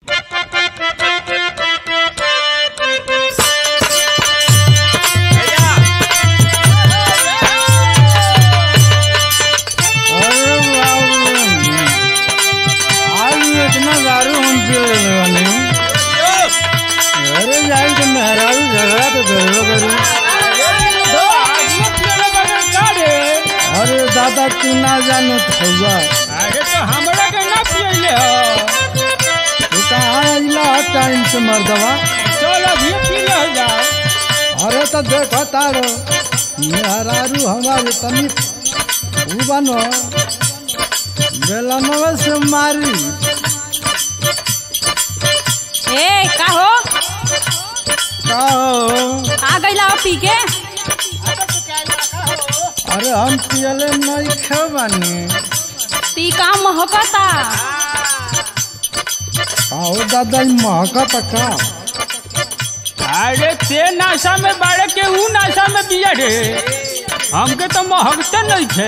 अरे बाबू आज इतना दारू हम पी रहे वाले अरे जाए तो मेहरारू झगड़ा तो जरूर करू अरे दादा तू ना जानो थौआ अरे तो हमरा के ना पियले हो तू कहाँ अइला टाइम से मर्दवा चल अभी पी ले जाओ अरे तो देखो तारो मेहरारू हमारे तनी ऊ बनो बेलनवा से मारी ए का हो का हो आ गईला हो पी के अरे हम पियले नहीं खे बानी ती का महकता आओ दादा ई महकत का अरे ते नाशा में बाड़े के ऊ नाशा में पिया रे हमके तो महकते नहीं थे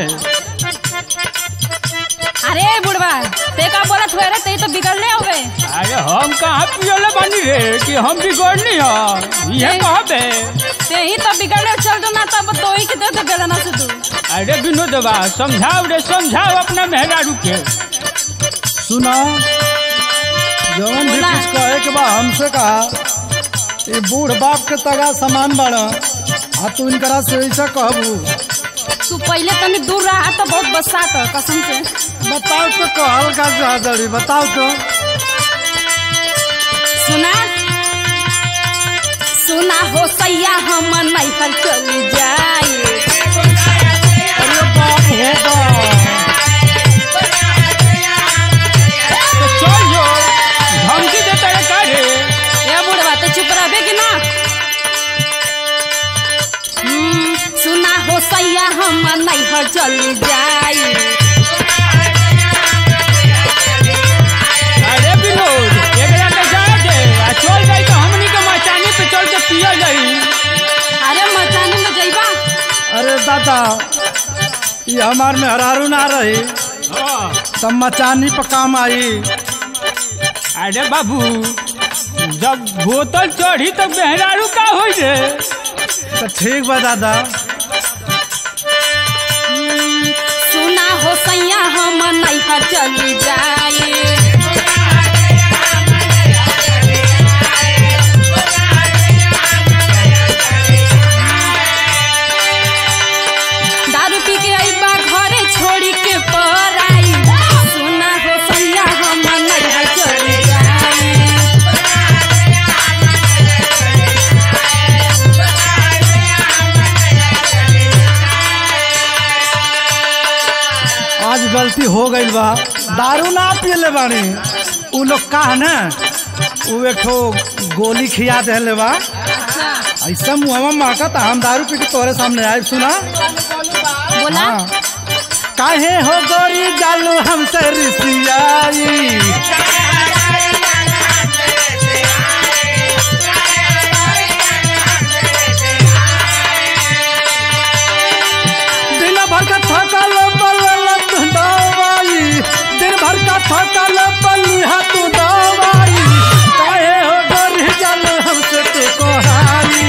अरे बुढ़वा ते का बोलत हुए रे ते तो बिगड़ले हो गए अरे हम कहाँ पियले बनी रे कि हम बिगड़नी हो ये कहबे ते ही तो बिगड़ले चल दो ना तब तो ही के दे दे बेलना से तू अरे विनोदवा समझाओ रे समझाओ अपना मेहरारू के सुना जवन भी बोला। कुछ कहे के बा हमसे कहा ये बूढ़ बाप के तगा समान बड़ा आ तू इनकरा से ऐसा कहबू तू पहले तनी दूर रहा तो बहुत बसात है कसम से बताओ तो कहल का चाहतड़ी बताओ तो सुना सुना हो सैया हम नैहर चली जाए अरे बाप हो बाप तो चल जो धमकी देता है का रे ए बुढ़वा तो चुप रहबे कि ना हम्म, सुना हो सैया हम नैहर चली जाए अरे विनोद एकरा के जाए दे आ चल गई तो हमनी के मचानी पे चल के पिया जाई अरे मचाने में जइबा अरे दादा ये हमार में हरारू ना रही हाँ। तब मचानी पर काम आई अरे बाबू जब बोतल चढ़ी तो मेहरारू का हो रे तो ठीक बा दादा सुना हो सैया हम नैहर चली जाए दारू पी के अइबा घरे छोड़ी के पराई सुना हो सैया हम नैहर चली जाए आज गलती हो गई बा दारू ना पियले बानी उ लोग का है ना उ एक ठो गोली खिया देले बा ऐसा मुहवा महकत हम दारू पी के तोरे सामने आए सुना बोला हाँ। काहे हो गोरी जालू हमसे रिसियाई दिन भर का थकल बलल तू दवाई दिन भर का थकल बलिहा तू दवाई काहे हो गोरी जालू हमसे तू कोहाई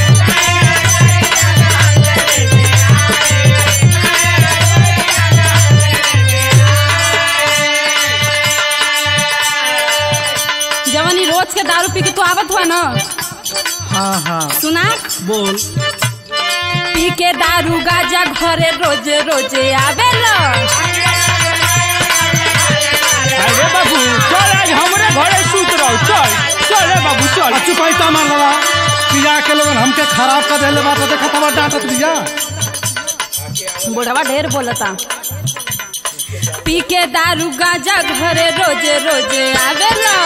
जवानी रोज के दारू पी के तू आवत हुआ ना हाँ हाँ सुना बोल पी के दारू गाजा घरे रोजे रोजे आवेला अरे बाबू चल आज हमरे घरे सूत रहो चल चल रे बाबू चल अच्छी पैसा मार लगा पिया के लोगन हमके खराब कर देले बात देखा तब डांटत दिया बुढ़वा ढेर बोलता पी के दारू गाजा घरे रोजे रोजे आवेला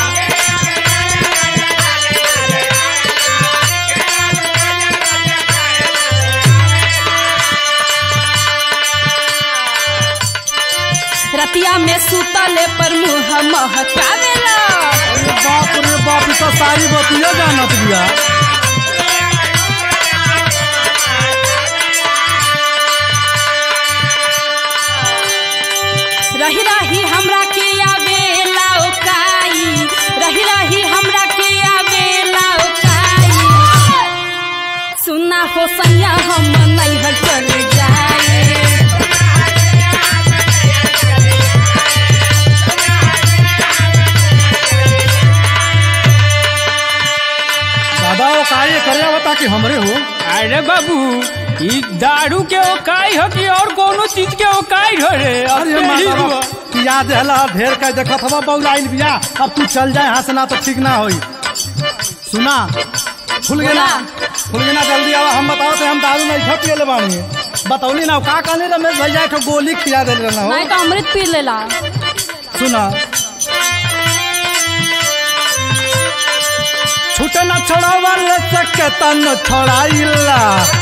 रतिया में सुतले पर मुंह महकावेला अरे बाप रे बाप ई तो सारी बतिया जानत दिया रही रही हमरा के आवेला ओकाई रही कि हमरे हो अरे बाबू ई दारू के ओकाई हो कि और कोनो चीज के ओकाई हो रे अब अरे तो ही माता हुआ। पिया देहला ढेर का देखत हवा बौलाइल बिया अब तू चल जाए यहाँ से ना तो ठीक ना होई सुना खुल गया ना खुल गया ना जल्दी आवा हम बताओ तो हम दारू नहीं खा पिए ले बानी बतौली ना का कहने रमेश भैया एक ठो गोली खिया दे रहना हो नहीं तो अमृत पी लेला सुना छूटे ना छोड़ावा ले सके तन छोड़ाइला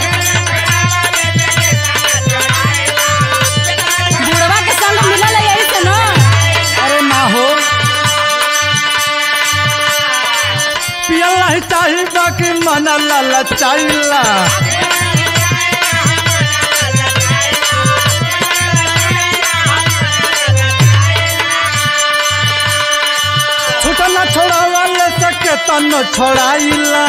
बुढ़वा के संग मिलल है यही से ना अरे ना हो पियल नहीं चाहिए बाकी मन ललचाइला छूटा ना छोड़ावा ले सके तन छोड़ाइला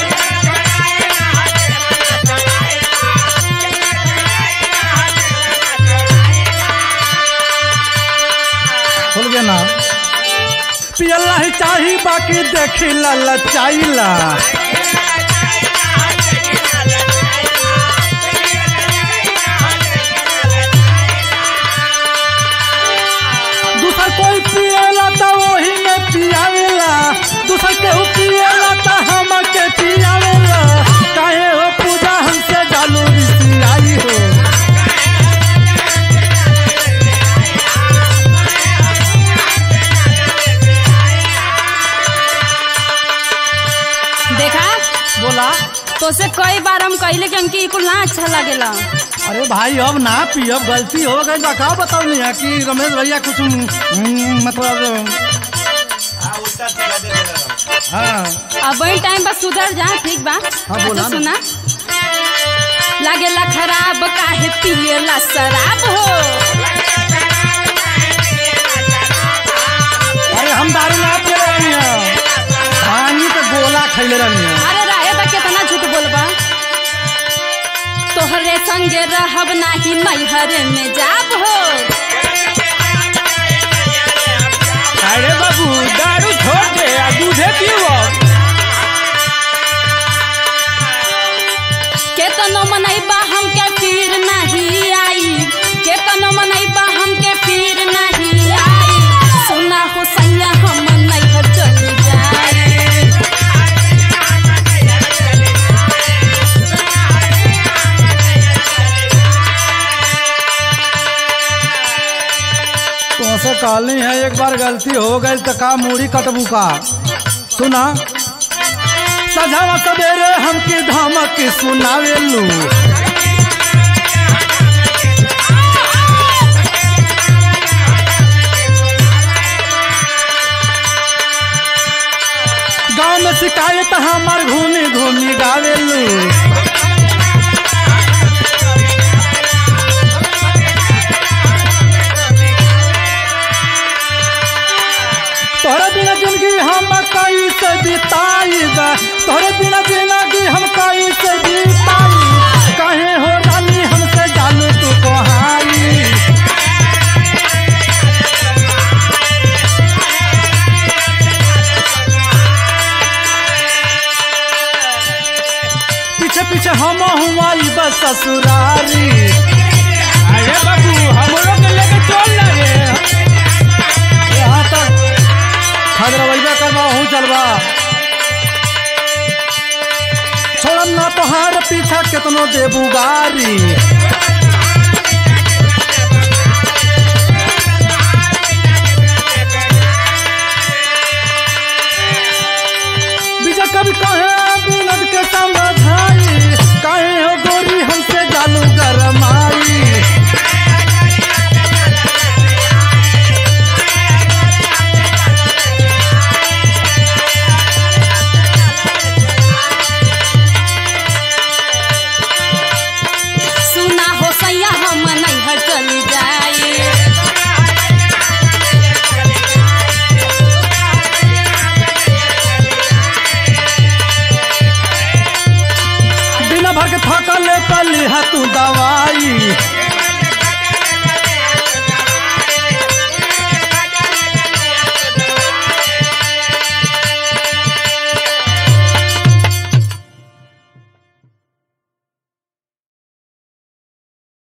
खुल गया ना पियल नहीं चाहिए बाकी देखी ललचाइला दूसर कोई पिएला तो वही में पियावेला दूसर केहू पिएला तो हम के पियावेला काहे हो पूजा हमसे जालू रिसियाई हो देखा बोला तो से कई बार हम कहले कि हमके ई कुल ना अच्छा लगेला अरे भाई अब ना पियब गलती हो गई बा का बताओ नहीं है कि रमेश भैया कुछ हम्म, मतलब हाँ अब वही टाइम बस सुधर जा ठीक बा हाँ, बोला अच्छा ना। सुना लागेला खराब काहे पिएला शराब हो अरे हम दारू ना पी रही हैं पानी के गोला खैले रही हैं अरे रहे बा कितना झूठ बोलबा तोहरे संगे रहब नाही मैहरे में जाब हो अरे बाबू दारू छोड़ दे आ दूधे पियो केतनो मनैबा हमके पीर नहीं आई केतनो मनैबा हमके पीर नहीं आई सुना हो सैया हम नैहर चली जाए तुमसे कहली है एक बार गलती हो गई तो का मूड़ी कटबू का सुना सजावा सवेरे हमके धमक सुनावेलू गाँव में शिकायत हमार घूमी घूमी गावेलू तोहरे बिना जिंदगी हम कई से बिताईबा तोहरे बिना जिंदगी हम कई से बिताई कहे हो रानी हमसे जानू तू कहाई पीछे पीछे हम हुआ बस ससुरारी अरे बाबू हमरो के लेके चल ना रे यहाँ तक खगरवैया करवा हूँ चलवा छोड़म ना तोहार पीछा केतनो देबू गारी बीजा कभी कहे बिनद के समझाई कहे हो गोरी हमसे जालू गरमाई सुना हो सैया हम नैहर चली जाए बिना भर के थकल पली तू दवाई